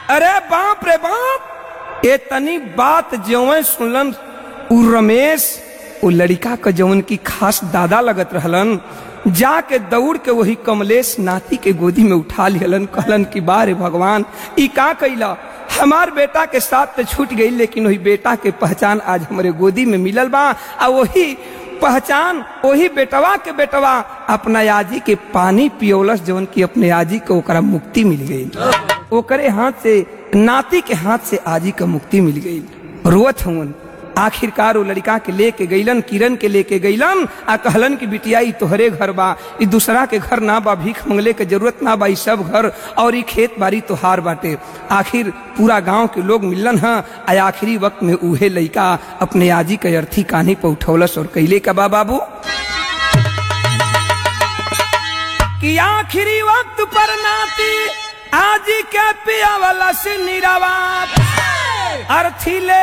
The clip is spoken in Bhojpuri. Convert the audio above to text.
अरे बाप रे बाप ए तनी बात जवन सुनलन उ रमेश उ लड़का क जवन की खास दादा लगत रहलन जाके दौड़ के वही कमलेश नाती के गोदी में उठा लिहलन कहलन कि बारे भगवान ई का कैला हमार बेटा के साथ तो छूट गई लेकिन वही बेटा के पहचान आज हमारे गोदी में मिलल बा आ वही पहचान वही बेटवा के बेटवा अपना याजी के पानी पियोलस जवन की अपने याजी को ओकरा मुक्ति मिल गई ओकरे हाथ से नाती के हाथ से आजी का मुक्ति मिल गई रोवत हवन आखिरकार वो लड़का के लेके गईलन किरण के लेके गईलन आ कहलन कि बिटिया ई तोहरे घर बा ई दूसरा के घर ना बा भीख मंगले के जरूरत ना बा ई सब घर और ई खेत बाड़ी तोहार बाटे आखिर पूरा गांव के लोग मिलन ह आ आखिरी वक्त में उहे लड़का अपने आजी के अर्थी कान्ही पर उठौलस और कैले का बा बाबू कि आखिरी वक्त पर नाती आजी के पिया वाला से निरावा अर्थी ले